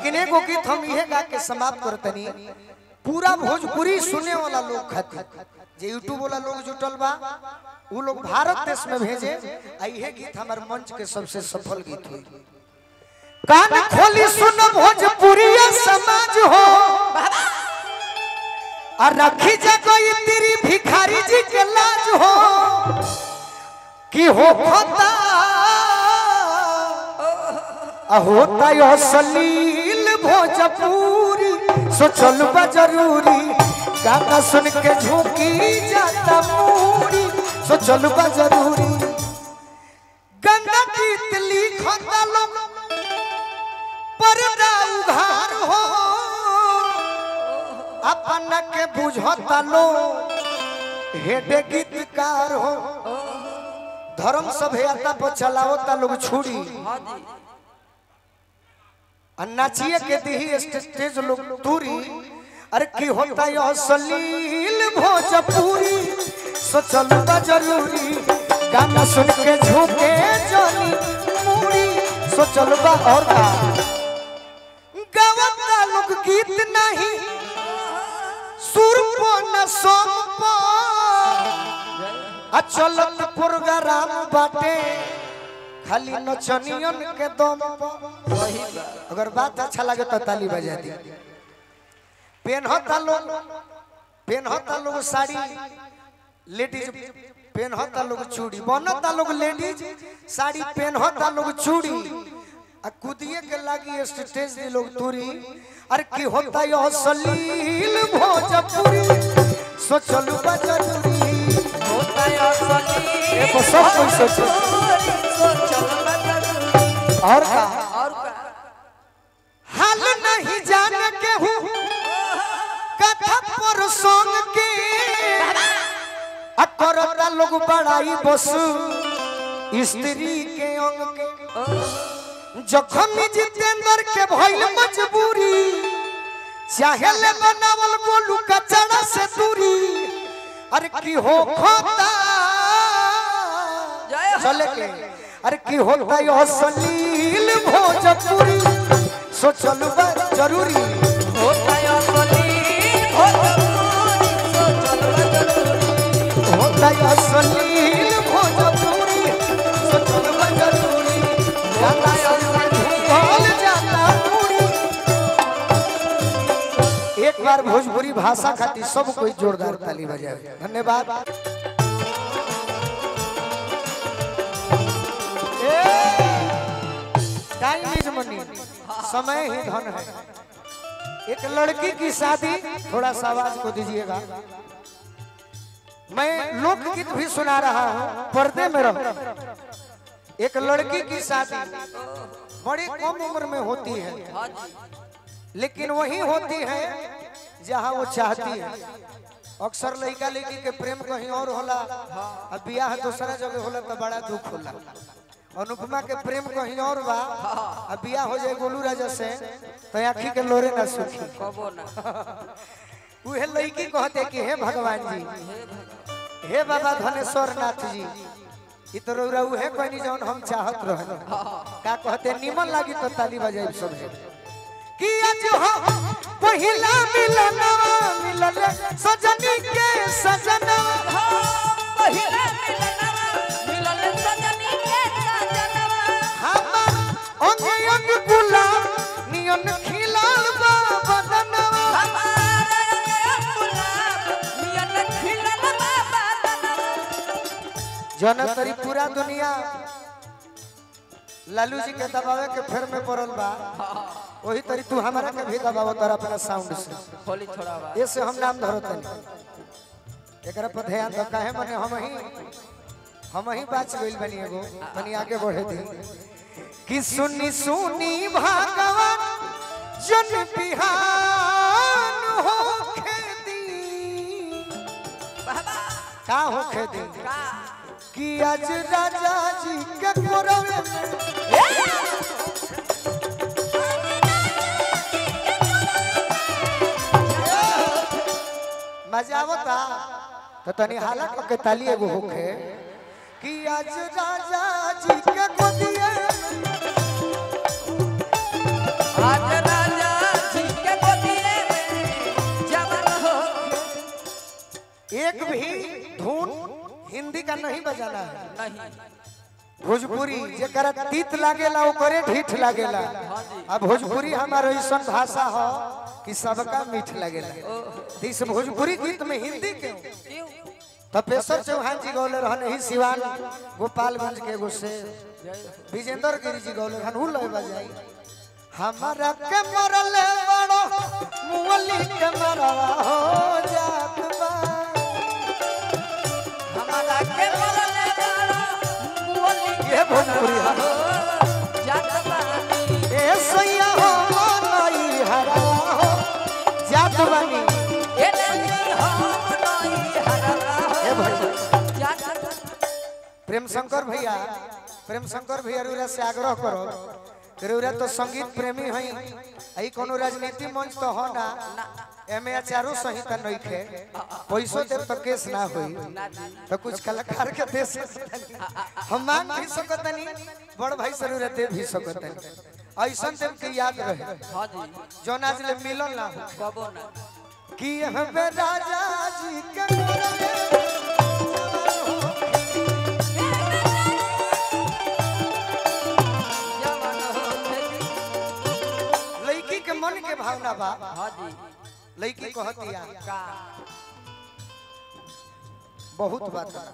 लेकिन एगो गीत हम इहे गा के समाप्त करतनी पूरा भोजपुरी सुने वाला लोग खातिर जे यूट्यूब वाला लोग जुटल बा उ लोग भारत देश में भेजे आ इहे गीत हमार मंच के सबसे सफल गीत हुई कान खोली सुन भोजपुरी समाज हो आ रखी जगह तेरी भिखारी जी के लाज हो कि हो खोता आ होता यो सलील भोजपुरी सोचल बा जरूरी गाना सुन के झुकी जाता मूरी सोचल बा जरूरी गंगा गीत लिखता लोग पर्दा उघार हो अपन के बुझता लो हेडे गीतकार हो धर्म सभ्यता पर चलावता लोग छुरी और नाचिए के दी स्टेज लोग दूरी अरे की होता है असलील भोजपुरी सोचल बा जरूरी गाना सुन के झुके जानी मूरी सोचल बा और का गावता लोग गीत नहीं सुर को न सोम पो आ चलत प्रोग्राम बाटे खाली नचनियन के दम पर अगर बात अच्छा लगे तो ताली बजा दी पेनहता लोग पेनहता लोग साड़ी लेडीज पेनहता लोग चूड़ी बनता लोग लेडीज साड़ी पेनहता लोग चूड़ी आ कुदिए के लागी स्टेज दे लोग तुरी अरे की होता यो सलील भोजपुरी सोचलू बा जरूरी होता है असली ये तो सब कोई सोचे सोचल बा जरूरी। और का और का हाल नहीं जान के हूँ कथा पर सोंग के अकरता लोग बड़ाई बस स्त्री के अंग के जखम जितेंद्र के भइल मजबूरी चाहे ले बनावल गोलू कचड़ा से दूरी अरे की हो खोता जय हो। चले के अरे की होता यो सलील भोजपुरी सोचल बा जरूरी होता है असली भोजपुरी सोचल बा जरूरी। होता यो सलील भोजपुरी सोचल बा जरूरी गाना संग ढूंढल जाता पूरी एक बार भोजपुरी भाषा खातिर सब कोई जोरदार ताली बजावे धन्यवाद टाइम इज मनी समय ही धन है एक लड़की की शादी थोड़ा सा आवाज को दीजिएगा मैं लोकगीत भी सुना रहा हूँ पर्दे में रहो एक लड़की की शादी बड़ी कम उम्र में होती है हाँ जी लेकिन वही होती है जहाँ वो चाहती है अक्सर लड़का लड़की के प्रेम कहीं और होला अब बियाह दूसरा जगह होला तो बड़ा दुख होला अनुपमा के प्रेम कहीं और बा अब बियाह हो जाए गोलू राजा से तो आखी के लोरे ना सुखी कबो ना उहे लड़की कहते कि हे भगवान जी हे बाबा धनेश्वर नाथ जी ई तो रौरा उहे कहनी जौन हम चाहत रहन का कहते निमन लागी तो ताली बजाई सब है कि आज हो पहिला मिलनवा मिलल सजनी के सजनवा पहिले मिलनवा मिलल सजनी के सजनवा हमर अंग अंग गुलाब नियन खिलाल बा बदनवा हमारा रंग गुलाब मियन खिलल बाबा दनवा जन तरी पूरा दुनिया लालू जी के दबावे के फेर में पड़ल बा वही तरी तू हमारा के भी दबाव तर अपना साउंड से खोली थोड़ा बा ये से हम नाम धरो तनी एकरा पर ध्यान दो काहे मने हम ही हम ही बात गइल बनी एगो तनी आगे बढ़े दी कि सुनी सुनी भगवान जन बिहान हो खेती बाबा का हो खेती का कि आज राजा जी के कोरवे में मजा आवता तो तनी हाला के ताली एगो होखे कि आज राजा जी के गोदिए आज राजा हिंदी का नहीं बजाना है नहीं भोजपुरी जेकरा तीत लागेला ओकरे ढीठ लागेला आ भोजपुरी हमारा ऐसा भाषा हो कि सबका मीठ लागेला तो इस भोजपुरी गीत में हिंदी क्यों क्यों तपेश्वर चौहान जी गौले रहन ही सिवान गोपालगंज के एगो से विजेंद्र गिरी जी गौले रहन उ लय बजाई हमारा के मरले बड़ो मुअली के मरवा हो जात बा हमारा के मरले बाड़ा बोली ये भोजपुरी है जात बानी ए सैया हो नई हरा हो जात बानी ए नहीं हम नहीं हरला ए भाई जात बानी प्रेम शंकर भैया प्रेम शंकर भैया रुरा से आग्रह करो रुरा तो संगीत प्रेमी हई आई कोनो राजनीति मंच तो हो ना एमे आचारो संहिता नहीं खे पैसो देव तो केस ना होई तो कुछ कलाकार के दे सकतनी हम मांग भी सकतनी बड़ भाई से रुरा दे भी सकतनी ऐसन देव के याद रहे हां जी जौन आज ले मिलन ना हो कबो ना कि हमें राजा जी के कोरवे जवान हो खेती लड़की के मन के भावना बा हां जी लड़की कहतिया का बहुत बात बा।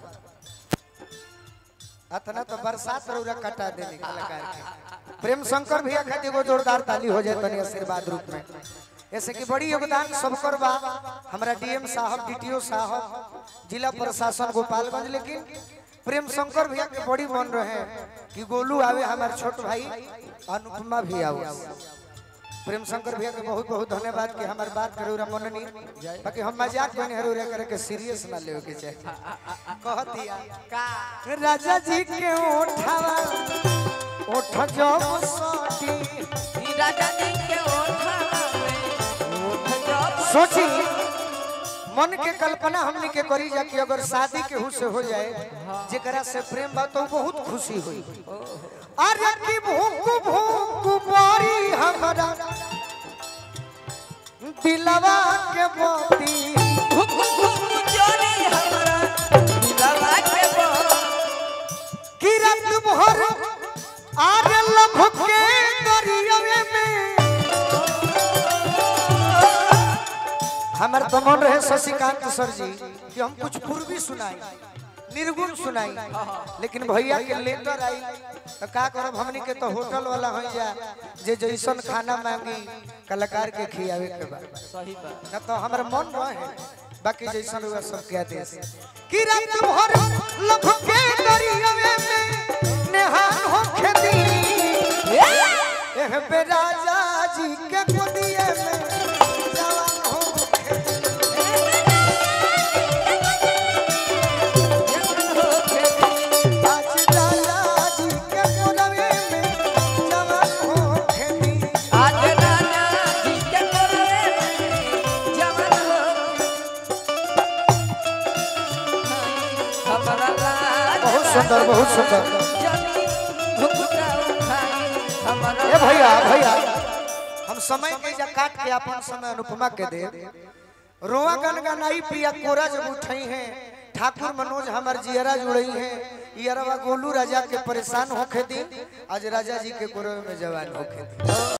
अतना तो बरसात रौरा कटा देने कलाकार के प्रेम शंकर भैया खातिर एगो जोरदार ताली हो जाए तनी आशीर्वाद रूप में ऐसे कि बड़ी योगदान सबकर बा हमारा डीएम साहब डीटीओ साहब जिला प्रशासन गोपालगंज लेकिन प्रेम शंकर भैया के बड़ी मन रहे कि गोलू आवे हमारे छोट भाई अनुपमा भी आओ प्रेम शंकर भैया के बहुत बहुत धन्यवाद कि हमारे बात करे उरा मननी बाकी हम मजाक बने हर उरा करे के सीरियस ना लेवे के चाहिए कह दिया का राजा जी के ओठावा ओठ जब सटी ई राजा जी के ओठा में ओठ जब सोची मन के कल्पना हमने के करी जा कि अगर शादी के हु से हो जाए जेकरा से प्रेम बा तो बहुत खुशी हुई अरे की भूख भूख बारी हमरा दिलवा के मोती घुक घुक जोरी हमरा लवा के बो कि रात भर आज लभ के दरियावे में हमार तो मन रहे शशिकांत सर जी कि हम कुछ पूर्वी सुनाई निर्गुण सुनाई लेकिन भैया के लेटर आई तो का करब हमनी के तो होटल वाला हो जा जे जैसन खाना मांगी कलाकार के खियावे के बा सही बात न तो हमारे मन रहे बाकी जैसन हुआ सब क्या दे कि रात भर लभ के दरियावे में नेहान हो खेती एह पे राजा जी के गोदिए में जवान हो खेती आज राजा जी के गोदवे में जवान हो खेती आज राजा जी के कोरे जवान हो हमरा राजा बहुत सुंदर बहुत सुंदर जनी घुघुटा उठाई हमरा ए भैया भैया हम समय के जा काट के अपन समय अनुपमा के दे रोआ गन गनाई पिया कोरा जब उठई है ठाकुर मनोज हमार जियरा जुड़ई है इयरवा गोलू राजा के परेशान होखे दी आज राजा जी के कोरवे में जवान होखे दी